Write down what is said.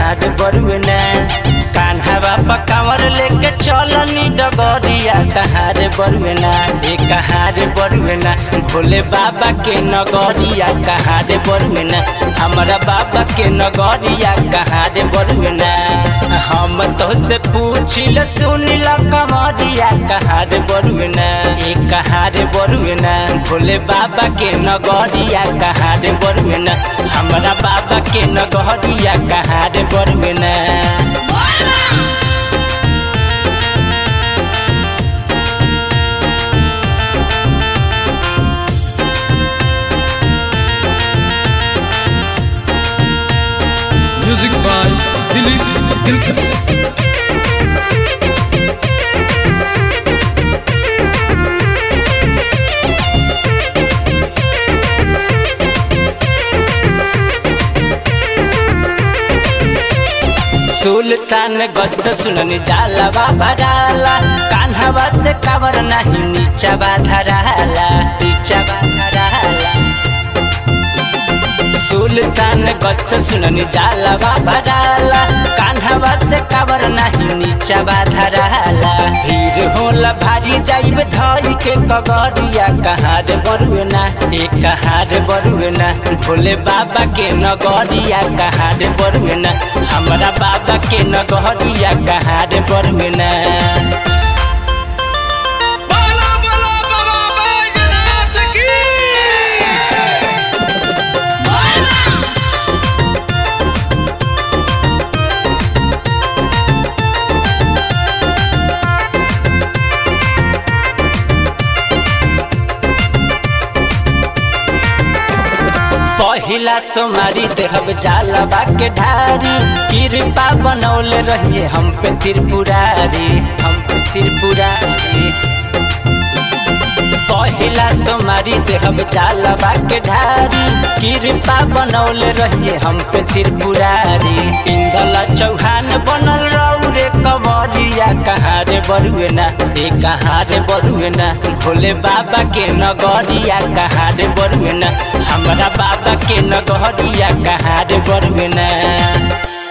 कहाँ रे बरुएना कान्हा बाबा कांवर लेके चलनी डगरिया कहाँ रे बरुएना ए कहाँ रे बरुएना भोले बाबा के नगरिया कहाँ रे बरुएना हमारा बाबा के नगरिया कहाँ रे बरुएना हम तो से पूछिल सुनिल कमरिया कहाँ रे बरुएना ए कहाँ रे बरुएना भोले बाबा के नगरिया कहाँ रे बरुएना हमारा बाबा के नगरिया कहाँ रे बरुएना Music by Dilip Dilkas. सुल्तान गज सुननी जाला भराला कान्हवा से कावर नहीं नीचा धराला नीचा धराला सुल्तान गज सुननी जाला भराला कान्हवा से कावर नहीं नीचा धराला भीड़ होला भारी जाइब धई के कगरिया कहाँ रे बरुएना ए कहाँ रे बरुएना भोले बाबा के नगरिया कहाँ रे बरुएना हमरा बाबा के नगरिया कहाँ रे बरुएना Bala bala baba Bajnath ki पहिला सोमारी देहब जाला के ढारी कृपा बनौले रहिए हम पे त्रिपुरारी हम पे त्रिपुरारी पहिला सोमारी देहब जाला के ढारी कृपा बनौले रहिए हम पे त्रिपुरारी इंदला चौहान बनल रहू रे कमरिया कहाँ रे बरुएना ए कहाँ रे बरुएना भोले बाबा के नगरिया कहाँ रे बरुएना हमरा बाबा के नगरिया कहाँ रे बरुएना